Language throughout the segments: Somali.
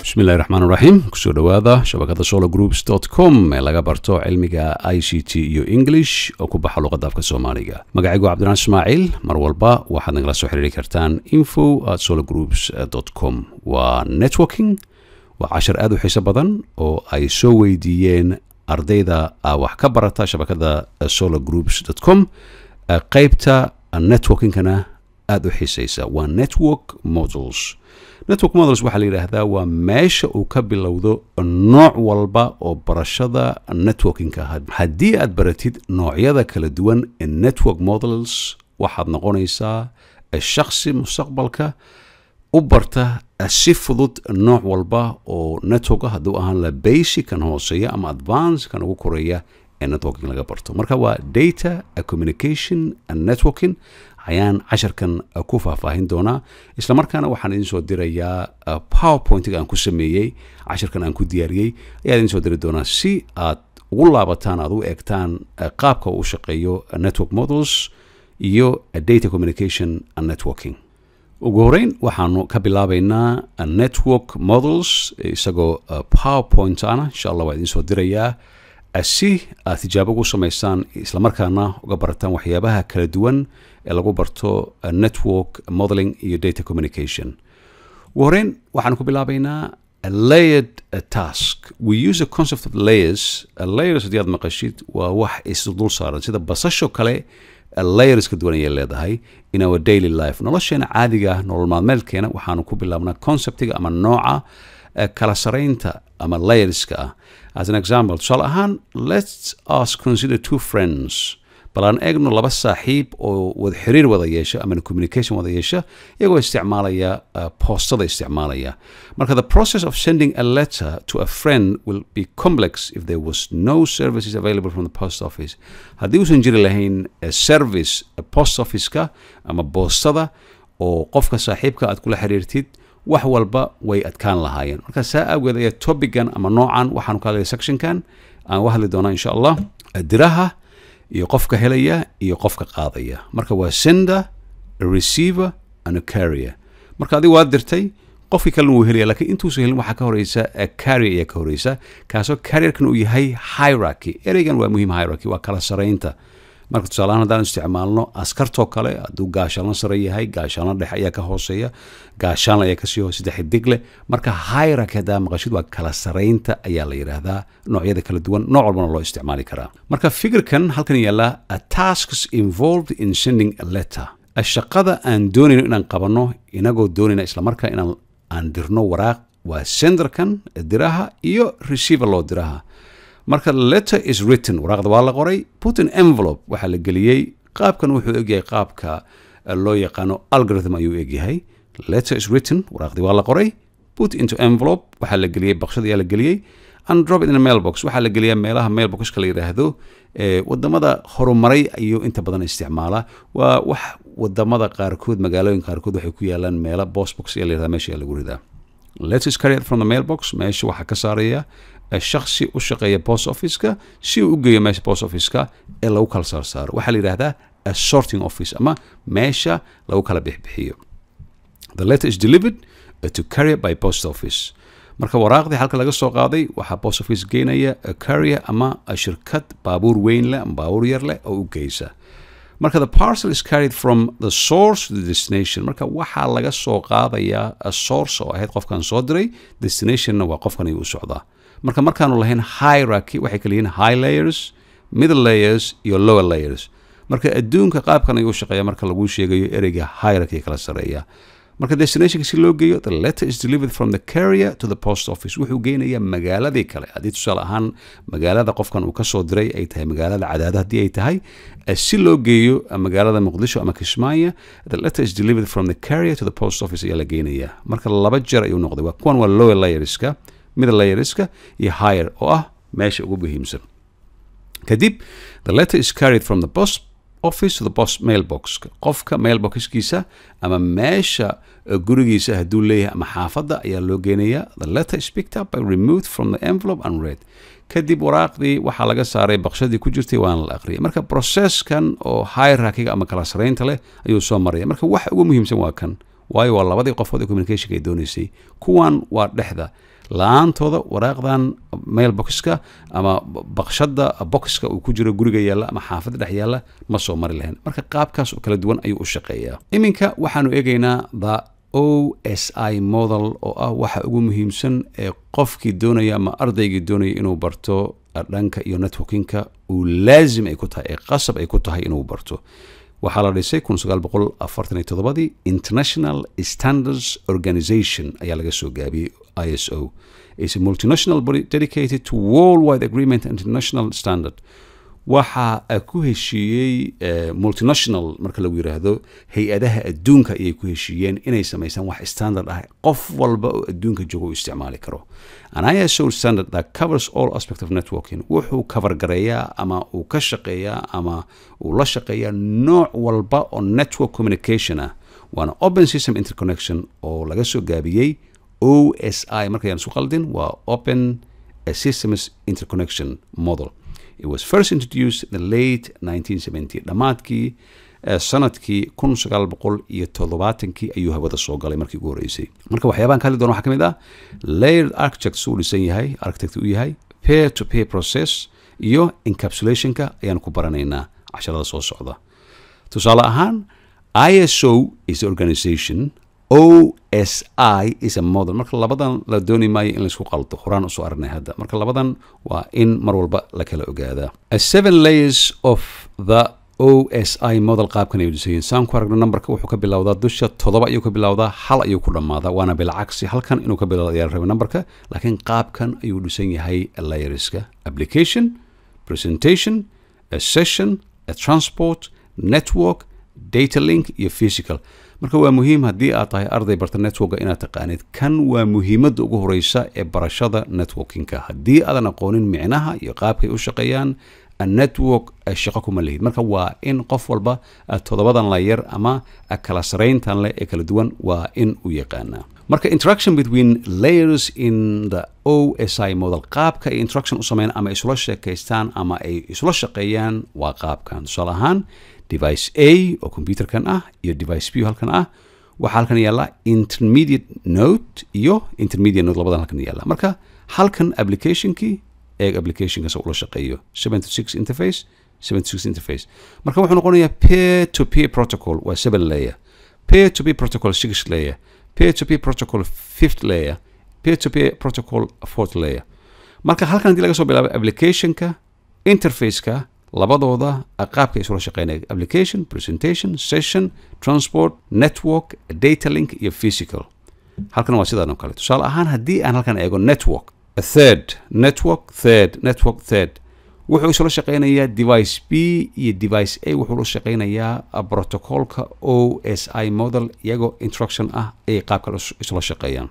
bismillahi raxmaan raxiim kusoo dhowaada shabakada solo groups com ee laga barto cilmiga i c t iyo english oo ku baxa luqadda afka soomaaliga magacaygu cabdiraan ismaaciil mar walba waxaad nagala soo xiriiri kartaan info at solo groups com waa networking waa cashar aad u xiiso badan oo ay soo weydiiyeen ardayda wax ka barata shabakada solo groups com qeybta networkingkana aada u xiisaysa waa network models network models waxaa la yidhaahdaa waa meesha uu ka bilowdo nooc walba oo barashada networkingka haddii aad baratid noocyada kala duwan ee network models waxaad noqonaysaa shaksi mustaqbalka u barta si fudud nooc walba oo networka hadduu ahaan la basic kan hooseeya ama advance kan ugu koreeya ee networking laga barto marka waa data communication and networking ayaan casharkan ku faahfaahin doonaa isla markaana waxaan idin soo dirayaa powerpointiga aan ku sameeyey casharkan aan ku diyaariyey ayaan idin soo diri doonaa si aad ugu laabataan aad u eegtaan qaabka uu shaqeeyo network models iyo data communication and networking ugu horeyn waxaanu ka bilaabaynaa network models isagoo powerpoint ana insha allah waa idin soo dirayaa si aad tijaabo ugu samaysaan islamarkaana uga barataan waxyaabaha kala duwan ee lagu barto network modeling iyo data communication ugu horeyn waxaan ku bilaabaynaa layered task we use a concept of layers layers haddii aad maqashid waa wax isdul saaran sida basasho kale layers ka duwan ayay leedahay in our daily life nolosheena caadiga nolol maalmeedkeena waxaanu ku bilaabnaa conceptiga ama nooca kala saraynta ama layerska ah as an example tusaale ahaan let's us consider two friends bal aan eegno laba saaxiib oo wada xiriir wada yeesha ama communication wada yeesha iyagoo isticmaalaya poostada isticmaalaya marka the process of sending a letter to a friend will be complex if there was no services available from the post office haddii uusan jiri lahayn service post officeka ama boostada oo qofka saaxiibka aad kula xiriirtid wax walba way adkaan lahaayeen marka saa awgeed ayaa topigan ama noocan waxaanu ka hadlaya sectionkan aan u hadli doonaa insha allah diraha iyo qofka helaya iyo qofka qaadaya marka waa sender receiver and carrier marka adigu waad dirtay qofkii kalena wuu helaya lakiin intuusan helin waxaa ka horeysa carrier ayaa ka horeysa kaasoo carrierkan uu yahay hierarchy ereygan waa muhiim hierarchy waa kala saraynta marka tusaalahaan haddaan isticmaalno askartoo kale hadduu gaashaanla sare yahay gaashaanla dhexe ayaa ka hooseeya gaashaanla ayaa kasii hoose saddex digle marka hierarchy haddaa maqashid waa kala saraynta ayaa la yidhaahdaa noocyada kala duwan nooc walbana loo isticmaali karaa marka fikirkan halkan yaalla tasks involved in sending a letter shaqada aan doonayno inaan qabanno inagoo doonayna islamarkaa inaan aan dirno waraaq waa senderkan diraha iyo receiver loo diraha marka letter is written waraaqda waa la qoray put an envelope waxaa la geliyey qaabkan wuxuu egyahay qaabka loo yaqaano algorithm ayuu egyahay letter is written waraaqdii waa la qoray put into envelope waxaa la geliyey baqshad ayaa la geliyey and drop it in a mailbox waxaa la geliyaa meelaha mailboxka la yidhaahdo wadamada horumaray ayuu inta badan isticmaala waa wax wadamada qaarkood magaalooyin qaarkood waxay ku yaalaan meelo bosbox ayaa la yidhahda meesha ayaa lagu ridaa letter is carried from the mailbox meesha waxaa ka saaraya shaksi u shaqeeya post officeka si uu u geeyo meesha post officeka ee lagu kala saarsaaro waxaa la yidhahdaa a sorting office ama meesha lagu kala bixbixiyo the letter is delivered to carrier by post office marka waraaqdii halka laga soo qaaday waxaa post office geynaya carrier ama shirkad baabuur weyn leh ama baabuur yar leh oo u geysa marka the parcel is carried from the source to the destination marka waxaa laga soo qaadayaa source oo ahayd qofkan soo diray destinationna waa qofkan ayuu u socdaa marka markaanu lahayn hierarchy waxay kala yihiin high layers middle layers iyo lower layers marka adduunka qaabkan ayuu shaqeeya marka lagu sheegayo ereyga hierarchy kala sareeya marka destinationka si loo geeyo the letter is delivered from the carrier to the post office wuxuu geynayaa magaaladii kale haddii tusaale ahaan magaalada qofkan uu kasoo diray ay tahay magaalada cadaado haddii ay tahay si loo geeyo magaalada muqdisho ama kismaayo the letter is delivered from the carrier to the post office ayaa la geynayaa marka laba jeer ayuu noqday waa kuwan waa lower layerska middle layerska iyo higher oo ah meesha ugu muhiimsan kadib the letter is carried from the post office to the post mailbox qofka mailboxkiisa ama meesha gurigiisa hadduu leeyahay ama xaafadda ayaa loo geenayaa the letter is picked up by removed from the envelope and read kadib waraaqdii waxaa laga saaray baqshadii ku jirtay waana la aqriyay marka processkan oo hierarchyga ama kala saraynta leh ayuu soo maraya marka waxa ugu muhiimsan waa kan waayo waa labadii qofood ee communicationka ay doonaysay kuwan waa dhexda la-aantooda waraaqdan mailboxka ama baqshada boxka uu ku jiro guriga yaalla ama xaafadda dhex yaalla ma soo mari lahayn marka qaabkaas oo kala duwan ayuu u shaqeeyaa iminka waxaanu eegaynaa the o s i model oo ah waxa ugu muhiimsan ee qofkii doonaya ama ardaygii doonaya inuu barto dhanka iyo networkinka uu laazim ay ku tahay ee qasab ay ku tahay inuu barto waxaa la dhisay kun sagaal boqol afartan iyo toddobadii international standards organization ayaa laga soo gaabiyey i s o is a multinational body dedicated to worldwide agreement and international standard waxa ku heshiiyey multinational marka lagu yiraahdo hay-adaha adduunka ayay ku heshiiyeen inay samaysaan wax standard ah qof walba oo adduunka jooga u isticmaali karo an iso standard that covers all aspect of networking wuxuu kafargareeyaa ama uu ka shaqeeyaa ama uu la shaqeeyaa nooc walba oo network communication ah waana open system interconnection oo laga soo gaabiyey o s i markayaan isku qaldin waa open systems interconnection model it was first introduced in the late 1970 dhammaadkii sanadkii kun sagaal boqol iyo toddobaatankii ayuu hawada soo galay markii ugu horreysay marka waxyaabahan ka hadli doona waxaa ka mid ah layered architect suu dhisan yahay architect uu yahay pair to pair process iyo encapsulationka ayaan ku baranaynaa casharada soo socda tusaale ahaan iso is the organization o s i is a model marka labadan la dooni maayo in laysku qaldo horaan usoo aragnay hadda marka labadan waa in mar walba la kala ogaadaa seven layers of the o s i model qaabkan ayuu dhisayin saan ku aragno numberka wuxuu ka bilowdaa dusha toddoba ayuu ka bilowdaa hal ayuu ku dhammaadaa waana bilcagsi halkan inuu ka bilowda ayaa la rabay numberka laakiin qaabkan ayuu dhisan yahay layerska application presentation a session a transport network data link iyo physical marka waa muhiim haddii aad tahay arday barta networka inaad taqaanid kan waa muhiimadda ugu horeysa ee barashada networkinka haddii aadan aqoonin micnaha iyo qaabkay u shaqeeyaan network shaqo kuma lihid marka waa in qof walba toddobadan layar ama kala sarayntan leh ee kala duwan waa in u yaqaanaa marka interaction between layers in the o s i model qaabka ay interaction u sameeyaan ama isula sheekaystaan ama ay isula shaqeeyaan waa qaabkan tusaale ahaan device a oo computerkan ah iyo device b halkan ah waxaa halkan yaalla intermediate note iyo intermediate note labadan halkan yaalla marka halkan applicationkii eeg applicationkaas ula shaqeeyo seven to six interface seven to six interface marka wuxuu noqonayaa peer to peer protocol waa seven layer peer to peer protocol six layer peer to peer protocol fifth layer peer to peer protocol fourth layer marka halkan haddii laga soo bilaabo applicationka interfaceka labadooda qaabka isula shaqeynaya application presentation session transport network data link iyo physical halkan waa sidaan oo kale tusaale ahaan haddii aan halkan eego network a third network third network third wuxuu isula shaqeynayaa device b iyo device a wuxuu la shaqeynayaa protocolka o s i model iyagoo instruction ah ayay qaabka isula shaqeeyaan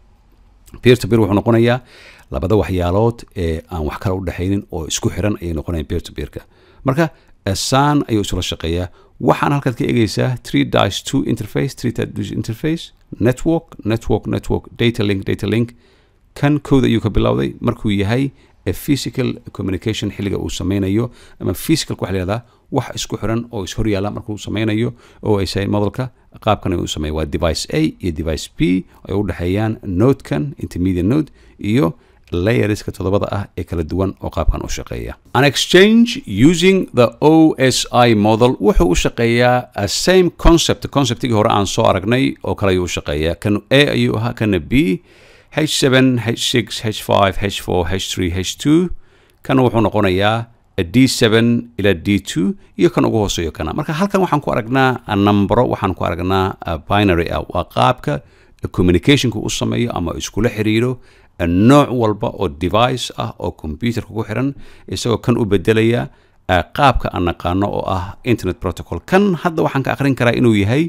peer to peer wuxuu noqonayaa labada waxyaalood ee aan wax kale u dhexaynin oo isku xiran ayay noqonayaan peer to peerka marka saan ayuu isula shaqeeyaa waxaan halkaad ka eegaysaa three dash two interface three dash interface network network network data link data link kan kooda ayuu ka bilowday markuu yahay physical communication xilliga uu sameynayo ama physicalka waxa la yihahdaa wax isku xiran oo ishor yaalla markuu sameynayo oo ay sahay modelka qaabkan uu sameeya waa device a iyo device b ay u dhexeeyaan nodekan intermediate node iyo layerska toddobada ah ee kala duwan oo qaabkan u shaqeeya an exchange using the o s i model wuxuu u shaqeeyaa same concept conceptigii hore aan soo aragnay oo kale ayuu u shaqeeyaa kan a ayuu ahaa kana b h7 h6 h5 h4 h3 h2 kana wuxuu noqonayaa d7 ilaa d2 iyo kan ugu hooseeyo kana marka halkan waxaan ku aragnaa numbero waxaan ku aragnaa binary ah waa qaabka communicationka u sameeyo ama iskula xiriiro nooc walba oo device ah oo computerka ku xiran isagoo kan u bedelaya qaabka aan naqaano oo ah internet protocol kan hadda waxaan ka aqrin karaa inuu yahay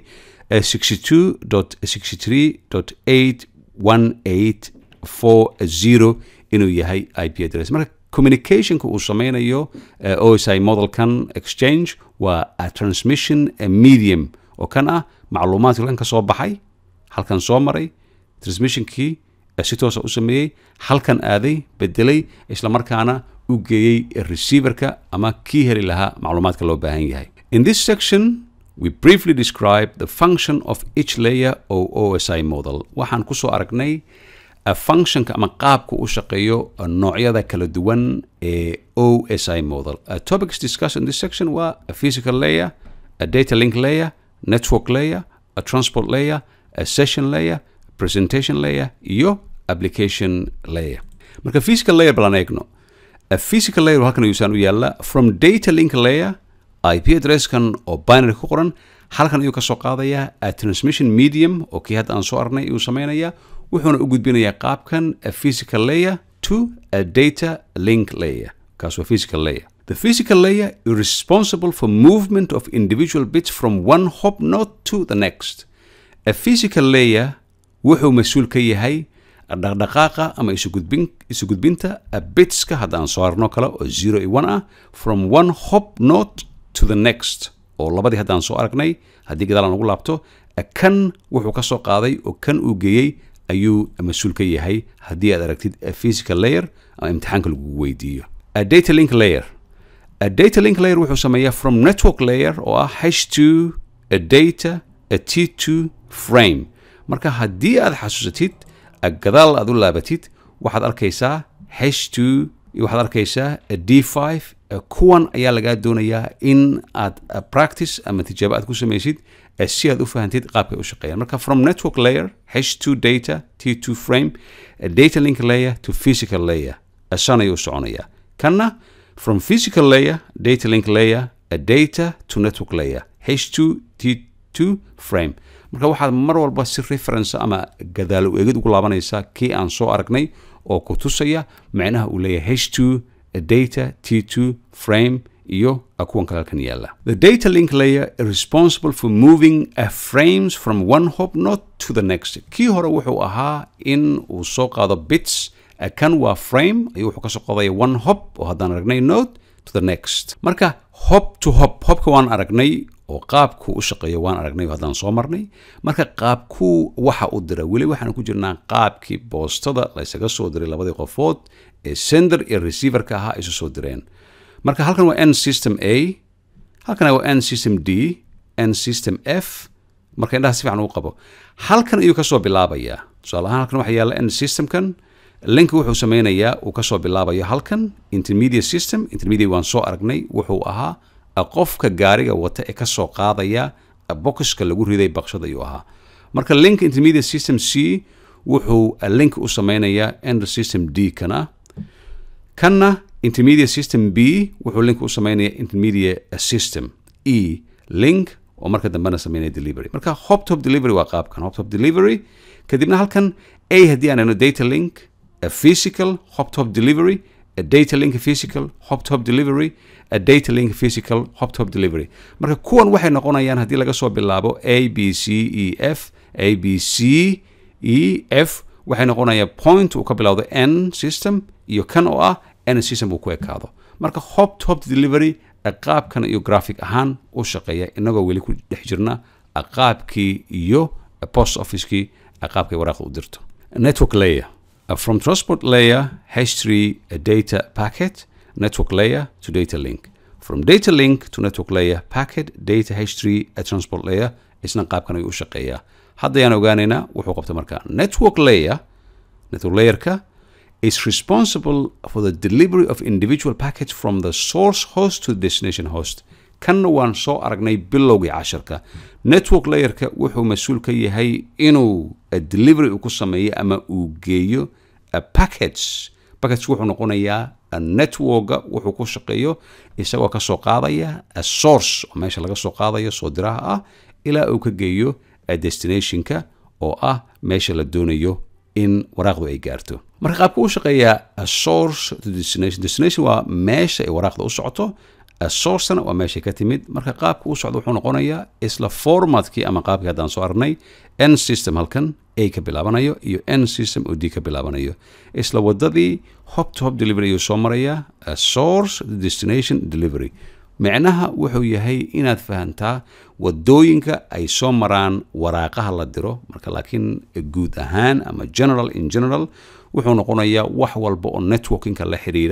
62.63.81840 inuu yahay ip address marka communicationka uu sameynayo osi modelkan exchange waa a transmission medium oo kan ah macluumaadka kan ka soo baxay halkan soo maray transmissionkii si toosa u sameeyey halkan aaday bedelay islamarkaana u geeyey receiverka ama kii heli lahaa macluumaadka loo baahan yahay in this section we briefly describe the function of each layer o osi model waxaan kusoo aragnay functionka ama qaabka u shaqeeyo noocyada kala duwan ee o s i model topics discussed in this section waa a physical layer a data link layer network layer a transport layer a session layer presentation layer iyo application layer marka physical layer balan eegno a physical layer halkan ayuusaan u yaalla from data link layer ip addresskan oo binary ku qoran halkan ayuu kasoo qaadayaa a transmission medium oo kii hadda aan soo arnay ayuu samaynayaa wuxuuna u gudbinayaa qaabkan a physical layer to a data link layer kaas waa physical layer The physical layer is responsible for movement of individual bits from one hop node to the next. A physical layer wuxuu mas-uul ka yahay dhaqdhaqaaqa ama isugudbin isugudbinta bitska hadda aan soo arno kale oo zero iyo one ah from one hop node to the next oo labadii hadda aan soo aragnay haddii gadaal aan ugu laabto kan wuxuu ka soo qaaday oo kan uu geeyey ayuu mas-uul ka yahay haddii aad aragtid a physical layer ama imtixaanka lagugu weydiiyo a data link layer a data link layer wuxuu sameeyaa from network layer oo ah h2 a data a t2 frame marka haddii aad xasuusatid gadaal aad u laabatid waxaad arkaysaa h2 iyo waxaad arkaysaa a d5 kuwan ayaa lagaa doonayaa in aad practice ama tijaabo aad ku samaysid si aad u fahantid qaabkay u shaqeeyaan marka from network layer h2 data t2 frame a data link layer to physical layer san ayuu soconayaa kanna from physical layer data link layer a data to network layer h2 t2 frame marka waxaad mar walba si reference ama gadaalo eegid ugu laabanaysaa kii aan soo aragnay oo ku tusaya macnaha uu leeyahay h2 data t2 frame iyo kuwan kale halkan yaala the data link layer is responsible for moving a frames from one hop node to the next kii hore wuxuu ahaa in uu soo qaado bits kan waa frame ayuu wuxuu kasoo qodaya one hop oo haddaan aragnay node to the next marka hop to hop hopka waan aragnay oo qaabku u shaqeeyo waan aragnay oo haddaan soo marnay marka qaabkuu waxa u dira weli waxaan ku jirnaa qaabkii boostada laysaga soo diray labadii qofood ee sender iyo receiverka ahaa isu soo direen marka halkan waa n system a halkan waa n system d n system f marka indhaha si fiican uu qabo halkan ayuu kasoo bilaabayaa tusaale ahaan halkan waxaa yaalla n systemkan linka wuxuu sameynayaa uu kasoo bilaabayo halkan intermediate system intermediate waan soo aragnay wuxuu ahaa qofka gaariga wata ee kasoo qaadaya boxka lagu riday baqshad ayuu ahaa marka link intermediate system c wuxuu link u sameynayaa end system d kana kanna intermediate system b wuxuu link u sameynaya intermediate system e link oo marka dambena sameynaya delivery marka hoptop delivery waa qaabkan hoptop delivery kadibna halkan a haddii aan ano data link a physical hoptop delivery a data link physical hoptop delivery a data link physical hoptop delivery marka kuwan waxay noqonayaan haddii laga soo bilaabo a b c e f a b c e f waxay noqonayaan point uu ka bilowdo n system iyo kan oo ah n system uu ku ekaado marka hoptop delivery qaabkan iyo graphic ahaan u shaqeeya inagoo weli ku dhex jirna qaabkii iyo post officekii qaabkay waraaqda u dirto network layer from transport layer h3 data packet network layer to data link from data link to network layer packet data h3 transport layer isna qaabkan ayuu u shaqeeyaa haddayaan ogaanaynaa wuxuu qabta marka network layer network layerka is responsible for the delivery of individual packets from the source host to the destination host kanna waan soo aragnay bilowgii casharka network layerka wuxuu mas-uul ka yahay inuu delivery uu ku sameeyo ama uu geeyo packets packets wuxuu noqonayaa networka wuxuu ku shaqeeyo isagoo ka soo qaadaya a source oo meesha laga soo qaadayo soo diraha ah ilaa uu ka geeyo destinationka oo ah meesha la doonayo in waraaqdu ay gaarto marka qaabka u shaqeeyaa a source to destination destination waa meesha ay waraaqda u socoto sourcena waa meeshay ka timid marka qaabka u socda wuxuu noqonayaa isla formatkii ama qaabkii haddaan soo aragnay n system halkan a ka bilaabanayo iyo n system oo d ka bilaabanayo isla wadadii hop to hop delivery ayuu soo marayaa source to destination delivery micnaha wuxuu yahay inaad fahantaa wadooyinka ay soo maraan waraaqaha la diro marka laakiin guud ahaan ama general in general wuxuu noqonayaa wax walba oo networkinka la xiriira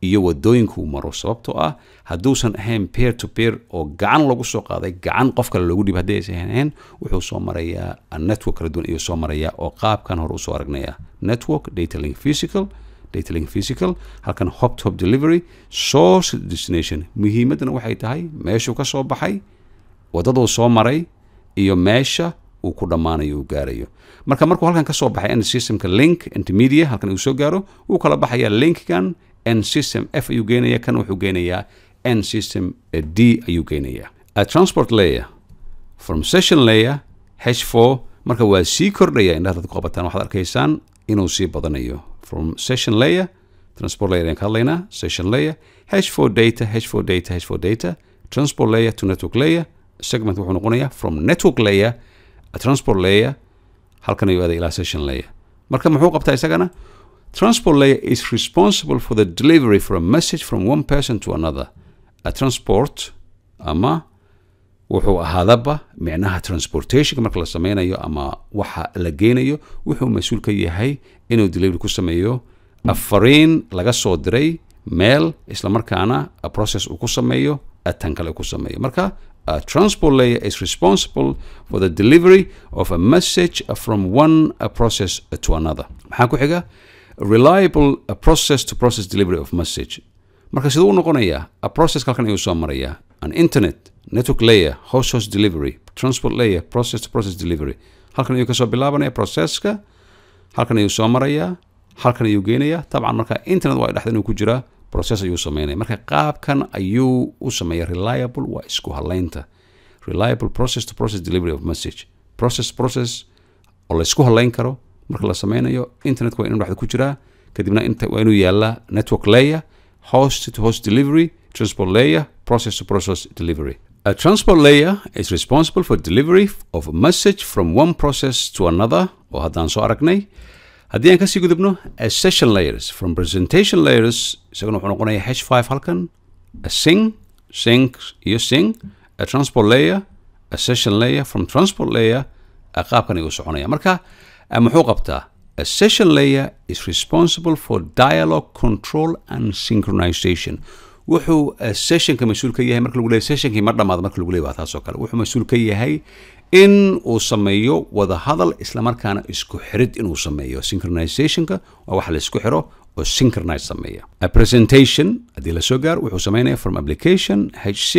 iyo wadooyinkuu maro sababtoo ah hadduusan ahayn peer to peer oo gacan lagu soo qaaday gacan qof kale loogu dhiib haddii aysan ahayn wuxuu soo marayaa network kala duwan ayuu soo marayaa oo qaabkan hore usoo aragnaya network data link physical data link physical halkan hop to hop delivery source destination muhiimaddana waxay tahay meeshuu ka soo baxay waddaduu soo maray iyo meesha uu ku dhammaanayo uu gaarayo marka markuu halkan ka soo baxay end systemka link intermedia halkan uu soo gaaro wuu kala baxayaa linkkan end system f ayuu geenaya kan wuxuu geenayaa end system d ayuu geenayaa a transport layer from session layer h4 marka waa sii kordhaya indhaha dad ku qabataan waxaad arkaysaan inuu sii badanayo from session layer transport layer ayaan ka hadlaynaa session layer h4 data h4 data h4 data transport layer to network layer segment wuxuu noqonayaa from network layer a transport layer halkan ayuu aaday ilaa session layer marka muxuu qabtaa isagana transport layer is responsible for the delivery for a message from one person to another a transport ama wuxuu ahaadaba micnaha transportationka marka la sameynayo ama waxa la geenayo wuxuu mas-uul ka yahay inuu delivery ku sameeyo afariin laga soo diray meel islamarkaana a process uu ku sameeyo tan kale ku sameeyo marka a transport layer is responsible for the delivery of a message from one a process to another maxaa ku xiga reliable a process to process delivery of message marka siduu u noqonayaa a process halkan ayuu soo marayaa an internet network layer host host delivery transport layer process to process delivery halkan ayuu kasoo bilaabanaya processka halkan ayuu soo marayaa halkan ayuu geenayaa tabcan marka internet waa dhexda inuu ku jiraa process ayuu sameynaya marka qaabkan ayuu u sameeya reliable waa isku halaynta reliable process to process delivery of message process process oo la isku halayn karo marka la sameynayo internet waa inuu dhexda ku jiraa kadibna waa inuu yaalaa network layer host to host delivery transport layer process to process delivery a transport layer is responsible for delivery of a message from one process to another oo haddaan soo aragnay haddii aan kasii gudubno a session layers from presentation layers isaguna wuxuu noqonaya h five halkan a sing sync iyo sing a transport layer a session layer from transport layer a qaabkan ayuu soconaya marka muxuu qabtaa a session layer is responsible for dialogue control and synchronization wuxuu sessionka mas-uul ka yahay marka lagu leeyahy sessionkii ma dhamaado marka lagu leeyahy waa taas oo kale wuxuu mas-uul ka yahay in uu sameeyo wada hadal islamarkaana isku xirid inuu sameeyo synchronizationka waa wax la isku xiro oo synchronize sameeya a presentation haddii la soo gaaro wuxuu sameynaya from application h6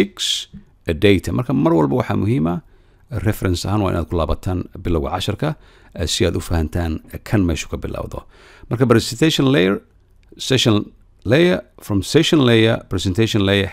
a data marka mar walba waxaa muhiima reference ahaan waa inaad ku laabataan bilowga casharka si aad u fahantaan kan meeshu ka bilowdo marka presentation layer session layer from session layer presentation layer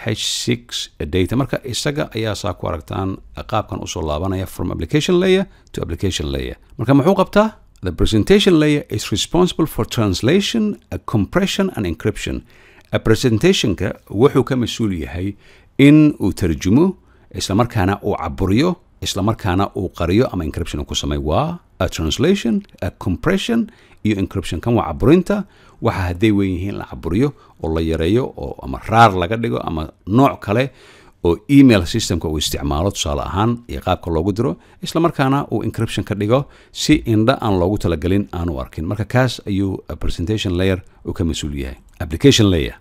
h6 data marka isaga ayaa saa ku aragtaan qaabkan usoo laabanaya from application layer to application layer marka muxuu qabtaa the presentation layer is responsible for translation a compression and encryption a presentationka wuxuu ka mas-uul yahay in uu tarjumo islamarkaana uu caburiyo islamarkaana uu qariyo ama encryption ku sameey waa a translation a compression iyo encryption kan waa caburinta waxa hadday weyn yihiin la caburiyo oo la yareeyo oo ama raar laga dhigo ama nooc kale oo email systemka uu isticmaalo tusaale ahaan iyo qaabka loogu diro islamarkaana uu encryption ka dhigo si indha aan loogu talagelin aanu arkin marka kaas ayuu presentation layer uu ka mas-uul yahay application layer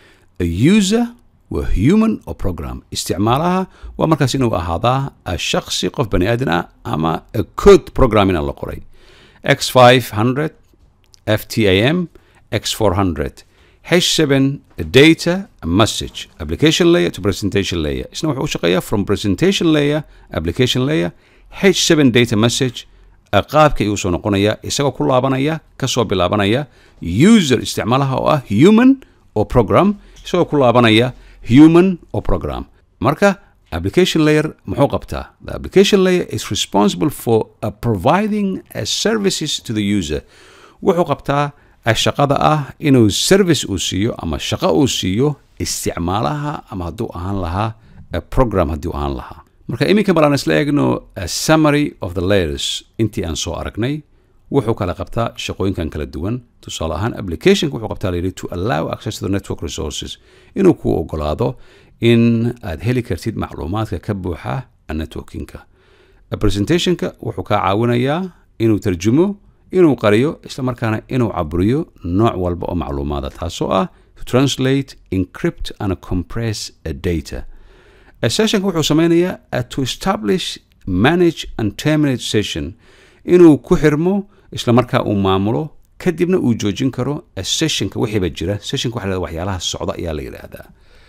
a user waa human oo program isticmaalaha waa markaas inuu ahaadaa shaksi qof bani aadan ah ama code programming a la qoray x 500 ftam x 400 h7 data message application layer to presentation layer isna wuxuu u shaqeeyaa from presentation layer application layer h7 data message qaabka ayuu soo noqonaya isagoo ku laabanaya kasoo bilaabanaya user isticmaalaha oo ah human oo program isagoo ku laabanaya human oo program marka application layer muxuu qabtaa the application layer is responsible for uh, providing uh, services to the user wuxuu qabtaa shaqada ah inuu service uu siiyo ama shaqo uu siiyo isticmaalaha ama hadduu ahaan lahaa program haddii ahaan lahaa marka iminka balaan isla eegno summary of the layers intii aan soo aragnay wuxuu kala qabtaa shaqooyinkan kala duwan tusaale ahaan applicationka wuxuu qabtaa layidhi to allow access to the network resources inuu kuu ogolaado in aad heli kartid macluumaadka ka buuxa networkinka presentationka wuxuu kaa caawinayaa inuu tarjumo inuu qariyo islamarkaana inuu caburiyo nooc walba oo macluumaada taasoo ah to translate encrypt and compress a data a sessionka wuxuu sameynayaa to establish manage and terminate session inuu ku xirmo isla markaa uu maamulo kadibna uu joojin karo sessionka wixiiba jira sessionka waxa la waxyaalaha socda ayaa la yidhaahdaa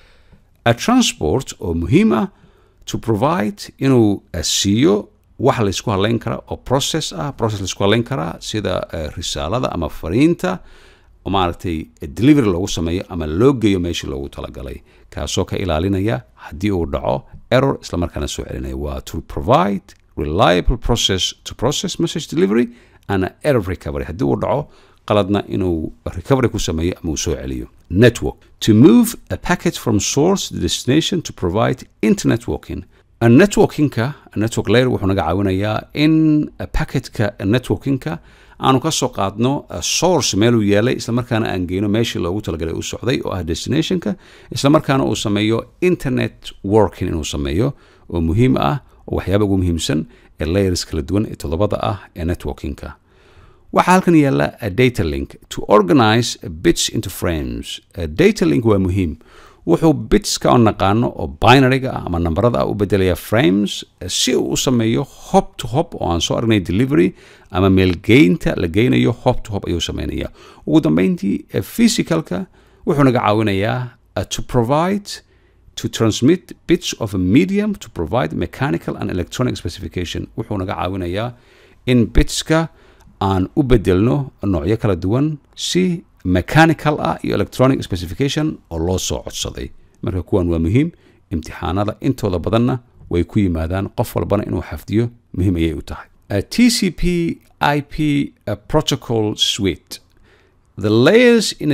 a transport oo muhiim ah to provide inuu siiyo wax laysku hadlayn karaa oo process ah process laysku hadlayn karaa sida risaalada ama fariinta maaragtay delivery loogu sameeyo ama loo geeyo meeshii loogu talagalay kaasoo ka ilaalinaya haddii uu dhaco error isla markaana soo celinaya waa to provide reliable process to process message delivery and error recovery haddii uu dhaco qaladna inuu recovery ku sameeyo ama uu soo celiyo network to move a packet from source to destination to provide internet working networkingka network layer wuxuu naga caawinayaa in packetka networkingka aanu ka soo qaadno source meeluu yeelay islamarkaana aan geyno meeshii loogu talagalay u socday oo ah destinationka islamarkaana uu sameeyo internet working inuu sameeyo oo muhiim ah oo waxyaaba ugu muhiimsan ee layers kala duwan ee toddobada ah ee networkingka waxaa halkan yaalla a data link to organize bits into frames a data link waa muhiim wuxuu bitska oo naqaano oo binaryga ah ama nambarada ah u bedelaya frames si uu u sameeyo hop to hop oo aan soo aragnay delivery ama meelgeynta la geynayo hop to hop ayuu sameynaya ugu dambeyntii physicalka wuxuu naga caawinayaa to provide to transmit bits of a medium to provide mechanical and electronic specification wuxuu naga caawinayaa in bitska aan u bedelno noocyo kala duwan si mechanical ah iyo electronic specification oo loo soo codsaday marka kuwan waa muhiim imtixaanada intooda badanna way ku yimaadaan qof walbana inuu xafdiyo muhiim ayay u tahay t c p i p protocol suite The layers in a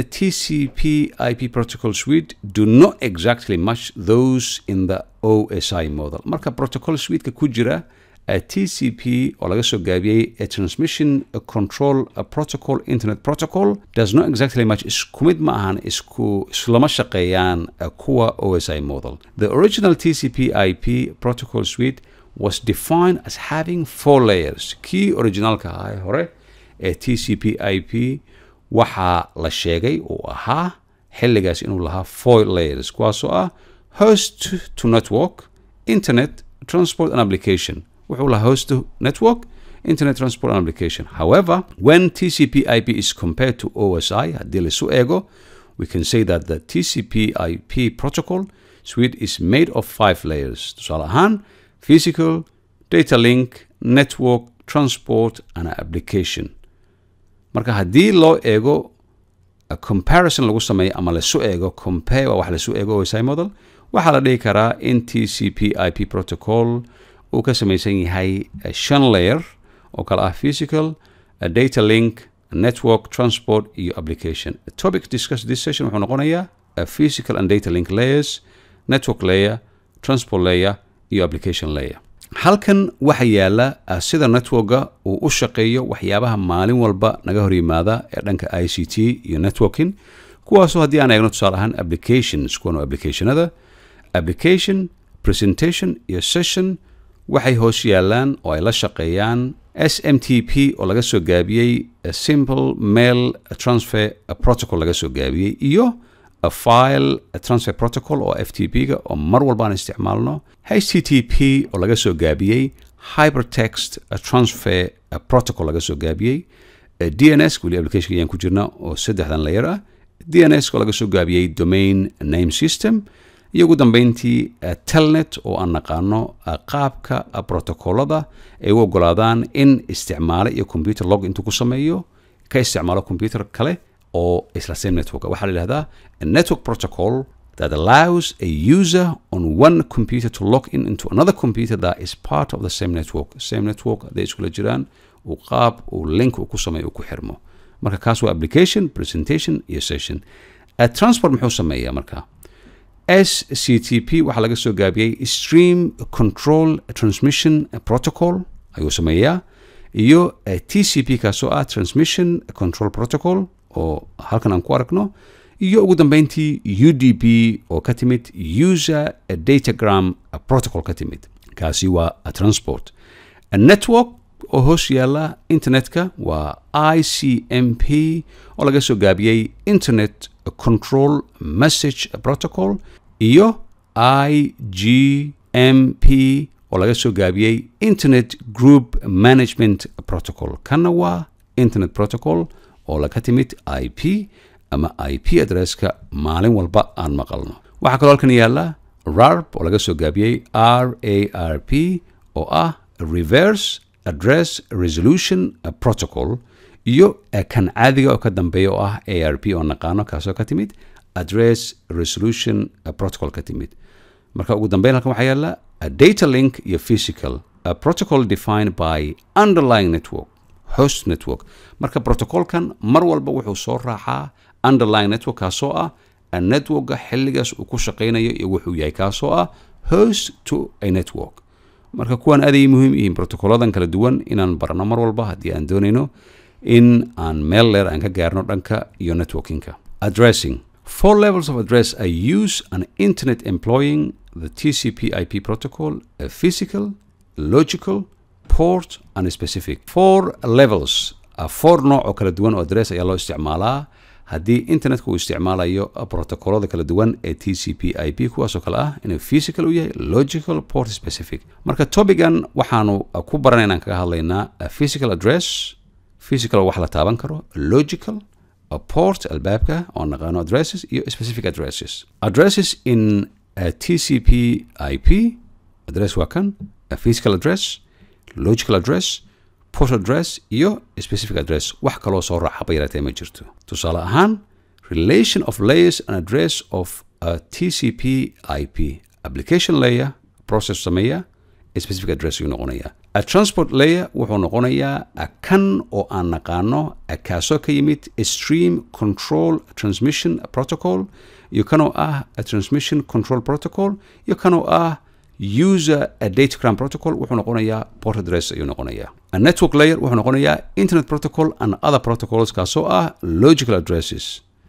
TCP IP protocol suite do not exactly match those in the OSI model. Marka protocol suite ku jira a TCP oo laga soo gaabiyey a transmission a control a protocol internet protocol does not exactly match isku mid ma ahan isku islama shaqeeyaan kuwa OSI model. The original TCP IP protocol suite was defined as having four layers. Kii originalka ahaa hore ee TCP IP waxaa la sheegay uu ahaa xilligaas inuu lahaa four layers kuwaasoo ah host to network internet transport and application wuxuu lahaa host to network internet transport and application however when tcp ip is compared to osi haddii laisu eego we can say that the tcp ip protocol suite is made of five layers tusaale ahaan physical data link network transport and application marka haddii loo eego comparison lagu sameeyo ama lasu eego compare waa wax lasu eego osi model waxaa la dhihi karaa in t c p i p protocol uu ka samaysan yahay shan layer oo kale ah physical data link network transport iyo application topic discuss this session wuxuu noqonayaa physical and data link layers network layer transport layer iyo application layer halkan waxa yaala sida networka uu u shaqeeyo waxyaabaha maalin walba naga hor yimaada ee dhanka i c t iyo networking kuwaasoo haddii aan eegno tusaale ahaan applications kuwan applicationada application presentation iyo session waxay hoos yaalaan oo ay la shaqeeyaan s m t p oo laga soo gaabiyey simple mail transfer protocol laga soo gaabiyey iyo file transfer protocol oo f t p ga oo mar walba aan isticmaalno h t t p oo laga soo gaabiyey hypertext transfer protocol laga soo gaabiyey d n s weli application ayaan ku jirna oo saddexdan layer ah d n s oo laga soo gaabiyey domain name system iyo ugu dambeyntii telnet oo aan naqaano qaabka protocolada ay u ogolaadaan in isticmaale iyo computer log intuu ku sameeyo ka isticmaalo computer kale oo isla same network waxaa la yidhahdaa a network protocol that allows a user on one computer to log in into another computer that is part of the same network same network hadday iskula jiraan uu qaab uu link uu ku sameeyo uu ku xirmo marka kaas waa application presentation iyo session transport muxuu sameeyaa marka s c t p waxaa laga soo gaabiyey stream control transmission protocol ayuu sameeyaa iyo t c p kaasoo ah transmission control protocol oo halkan aan ku aragno iyo ugu dambeyntii u d p oo ka timid user datagram protocol ka timid kaasi waa transport network oo hoos yaala internetka waa i c m p oo laga soo gaabiyey internet control message protocol iyo i g m p oo laga soo gaabiyey internet group management protocol kanna waa internet protocol oo laga timid i p ama i p adresska maalin walba aan maqalno waxaa kaloo halkan yaalla rarp oo laga soo gaabiyey r a r p oo ah reverse address resolution protocol iyo kan caadiga oo ka dambeeya oo ah a r p oo naqaano kaasoo ka timid address resolution protocol ka timid marka ugu dambeyn halkan waxaa yaalla a data link iyo physical a protocol defined by underlying network host network marka protocolkan mar walba wuxuu soo raacaa underlying network kaasoo ah networka xilligaas uu ku shaqaynayo iyo wuxuu yahay kaasoo ah host to a network marka kuwaan aaday muhiim yihiin protocoladan kala duwan inaan barno mar walba haddii aan doonayno in aan meel leer aan ka gaarno dhanka iyo networkinka addressing four levels of address i use an internet employing the tcp ip protocol a physical logical port and specific four levels four nooc oo kala duwan oo address ayaa loo isticmaalaa haddii internetka uu isticmaalayo protocolada kala duwan ee t c p i p kuwaasoo kale ah inuu physical u yahay logical port specific marka topigan waxaanu ku baranayna aan kaga hadlaynaa physical address physical wax la taaban karo logical port albaabka oo naqaano addresses iyo specific addresses addresses in t c p i p address waa kan physical address logical address port address iyo specific address wax kaloo soo raacaba yaratee ma jirto tusaale ahaan relation of layers and address of a tcp ip application layer process sameeya specific address ayuu noqonayaa a transport layer wuxuu noqonayaa kan oo aan naqaano kaasoo ka yimid stream control transmission protocol iyo kanoo ah a transmission control protocol iyo kanoo ah user datagram protocol wuxuu noqonayaa port address ayuu noqonayaa a network layer wuxuu noqonayaa internet protocol and other protocols kaasoo ah logical addresses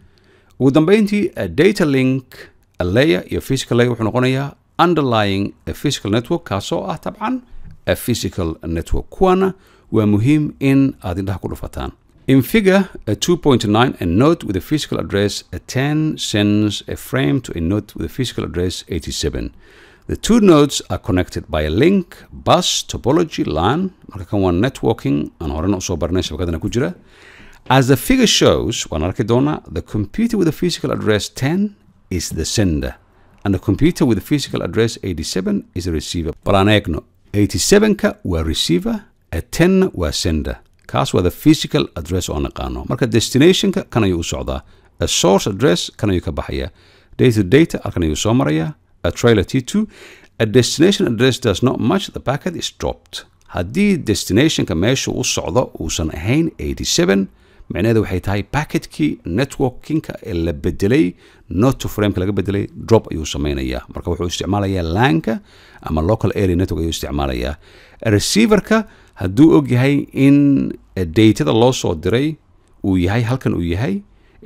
ugu dambeyntii a data link a layer iyo physical layer wuxuu noqonayaa underlying a physical network kaasoo ah tabcan a physical network kuwana waa muhiim in aad indhaha ku dhufataan In figure a 2.9, a node with a physical address a 10 sends a frame to a node with a physical address 87. The two nodes are connected by a link, bus, topology, LAN, marka kan waa networking, aan horena usoo barnay shabakadana ku jira. As the figure shows, waan arki doonaa, the computer with a physical address 10 is the sender, and the computer with a physical address 87 is a receiver. Bal aan eegno, 87ka waa receiver, a 10 waa sender. kaas waa the physical address oo naqaano marka destinationka kan ayuu u socdaa a source address kan ayuu ka baxaya data data halkan ayuu soo maraya a trailer t2 a destination address does not match the packet is dropped haddii destinationka meesha u socdo uusan ahayn 87 micnaheedu waxay tahay packetkii networkinka ee la bedelay not to frameka laga bedelay drop ayuu samaynayaa marka wuxuu isticmaalayaa lanka ama local area network ayuu isticmaalayaa receiverka hadduu og yahay in datada loo soo diray uu yahay halkan uu yahay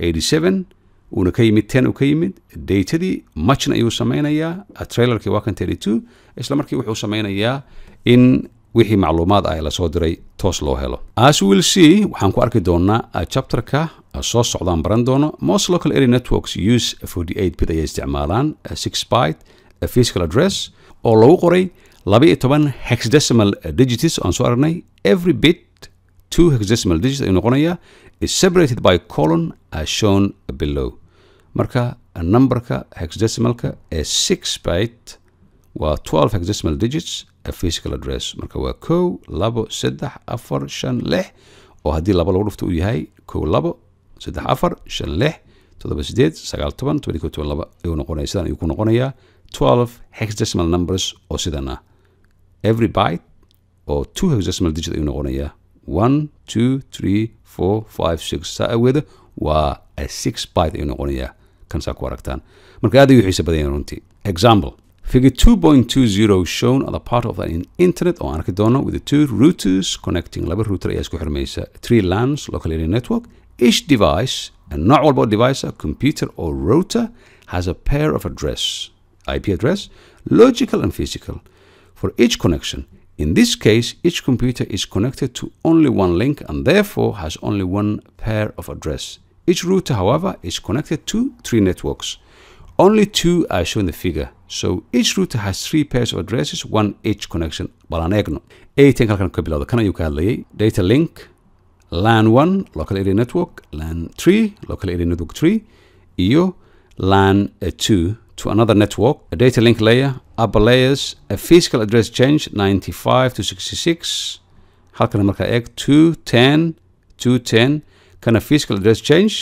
87 uuna ka yimid 10 uu ka yimid datadii matchna ayuu samaynayaa trailerkii waa kan 32 isla markii wuxuu samaynayaa in wixii macluumaad ah lasoo diray toos loo helo as will see waxaan ku arki doonaa chapterka soo socdaan baran doono most local area networks use 48 bit ayay isticmaalaan 6 byte physical address oo lagu qoray laba iyo toban hexdecimal digits aan soo aragnay every bit two hexdecimal digits ayuu noqonayaa is separated by colon as shown below marka numberka hexdecimalka ee six byte waa twelve hexdecimal digits a physical address marka waa kow labo saddex afar shan lix oo haddii laba lagu dhufto uu yahay kow labo saddex afar shan lix toddoba sideed sagaal toban toban iyo kow toban laba ayuu noqonaya sidan ayuu ku noqonayaa twelve hexdecimal numbers oo sidan ah every byte oo two hexdecimal digit ayuu noqonayaa one two three four five six saa aweeda waa a six byte ayuu noqonayaa kan saa ku aragtaan marka aad ayuu xiisa badan yahay runtii example figure 2.20 shown on the part of an internet oo aan arki doono with the two routers connecting laba router ayaa isku xirmaysa three lans local area network each device nooc walba oo device a computer or router has a pair of address IP address logical and physical for each connection. In this case, each computer is connected to only one link and therefore has only one pair of address. each router however is connected to three networks only two are shown in the figure so each router has three pairs of addresses one each connection balaan eegno eighteen halkan ka bilowda kan ayuu ka hadlayay data link lan 1 local area network lan 3 local area network 3 iyo lan 2 to another network a data link layer upper layers a physical address change 95 to 66 halkana markaa eeg 210 210 kana physical address change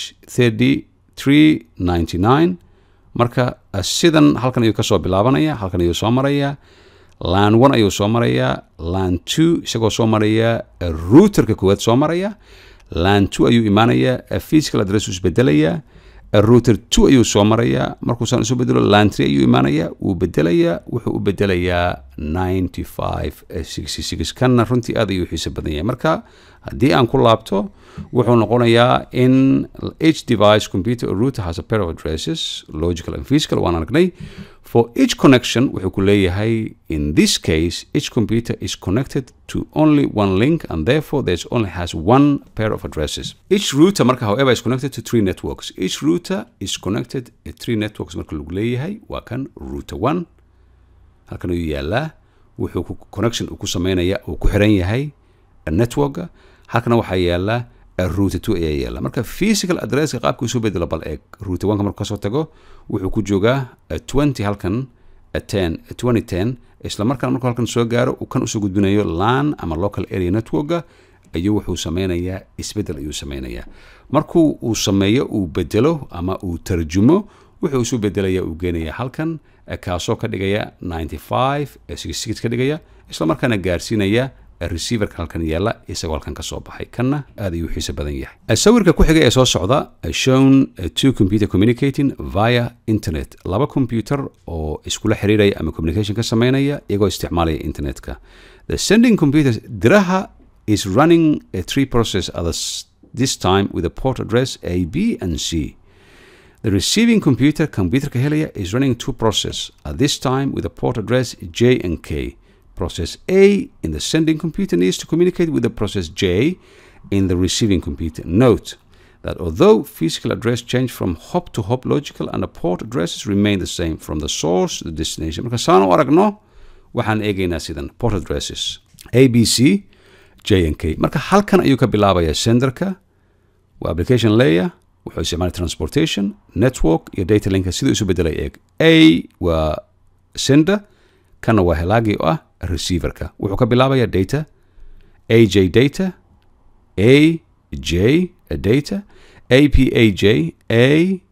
3399 marka sidan halkan ayuu kasoo bilaabanaya halkan ayuu soo maraya lan one ayuu soo marayaa lan two isagoo soo maraya routerka koowaad soo maraya lan two ayuu imaanayaa physical address uu isbedelayaa router two ayuu soo marayaa markuusaan isu bedelo lan three ayuu imaanayaa wuu bedelayaa wuxuu u bedelayaa ninety five sixty six kanna runtii aad ayuu xiiso badan yahay marka haddii aan ku laabto wuxuu noqonayaa in each device computer or router has a pair of addresses logical and physical waan aragnay for each connection wuxuu ku leeyahay in this case each computer is connected to only one link and therefore there's only has one pair of addresses each router marka however is connected to three networks each router is connected to three networks marka lagu leeyahay waa kan router one halkan ayuu yaalaa wuxuu connection uu ku sameynaya uu ku xiran yahay networka halkana waxaa yaala router two ayaa yaala marka physical addresska qaabka isu bedelo bal eeg router one ka markuu kasoo tago wuxuu ku joogaa twenty halkan ten twenty ten isla markaan markuu halkan soo gaaro uu kan usoo gudbinayo lan ama local area networka ayuu wuxuu sameynayaa isbedel ayuu sameynayaa markuu uu sameeyo uu bedelo ama uu tarjumo wuxuu isu bedelaya uu geenaya halkan kaasoo ka dhigaya ninety five sixty six ka dhigaya isla markaana gaarsiinaya receiverka halkan yaala isagoo halkan ka soo baxay kanna aad ayuu xiise badan yahay sawirka ku xiga ee soo socda shown two computer communicating via internet laba computer oo iskula xiriiraya ama communication ka sameynaya iyagoo isticmaalaya internetka the sending computer diraha is running a three process at this time with a port address a b and c The receiving computer, computerka helaya, is running two processes at this time with a port address J and K. process A in the sending computer needs to communicate with the process J in the receiving computer. Note that although physical address change from hop to hop logical and the port addresses remain the same from the source to the destination. Marka saan u aragno waxaan eegaynaa sidan port addresses A, B, C, J and K. Marka halkan ayuu ka bilaabaya senderka waa application layer wuxuu isticmaalay transportation network iyo data linka siduu isu bedelay eeg A waa sender kana waa helaagii oo ah receiverka wuxuu ka bilaabaya data aj data a j data apaj a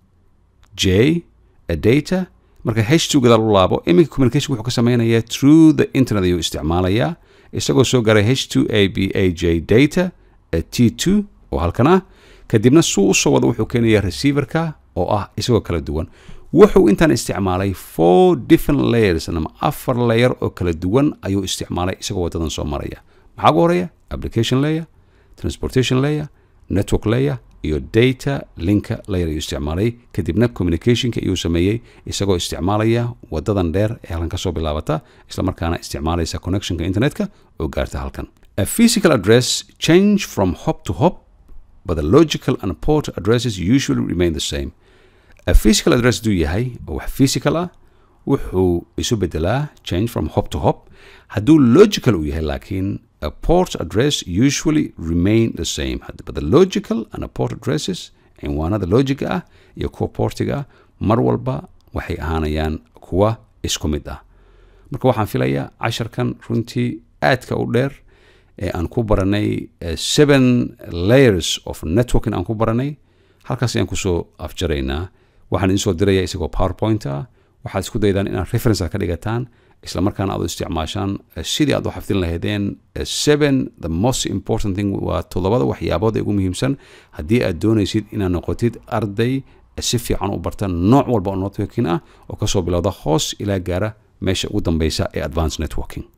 j data marka h2 gadaal u laabo iminka communication wuxuu ka sameynaya through the internet ayuu isticmaalayaa isagoo soo garay h2 a b a j data t2 oo halkan ah kadibna suu usoo wada wuxuu keenaya receiverka oo ah isagoo kala duwan wuxuu intaan isticmaalay four different layers ama afar layer oo kala duwan ayuu isticmaalay isagoo wadadan soo maraya maxaa ugu horeeya application layer transportation layer network layer iyo data linka layer ayuu isticmaalay kadibna communicationka ayuu sameeyey isagoo isticmaalaya wadadan dheer ee halkan kasoo bilaabata isla markaana isticmaalaysa connectionka internetka oo gaarta halkan a physical address change from hop to hop but the logical and port addresses usually remain the same a physical address duu yahay oo wax physical ah wuxuu isu bedelaa change from hop to hop hadduu logical uu yahay laakiin a port address usually remain the same but the logical and a port addresses cinwaanada logiga ah iyo kuwa portiga ah mar walba waxay ahaanayaan kuwa isku mid ah marka waxaan filayaa casharkan runtii aadka u dheer ee aan ku baranay seven layers of networking aan ku baranay halkaas ayaan kusoo afjaraynaa waxaan idinsoo diraya isagoo powerpoint ah waxaad isku daydaan inaad reference ka dhigataan isla markaana aad u isticmaashaan sidii aad u xafdin lahaydeen seven the most important thing waa toddobada waxyaabood ee ugu muhiimsan haddii aad doonaysid inaad noqotid arday si fiican u barta nooc walba oo networking ah oo kasoo bilowda hoos ilaa gaara meesha ugu dambeysa ee advance networking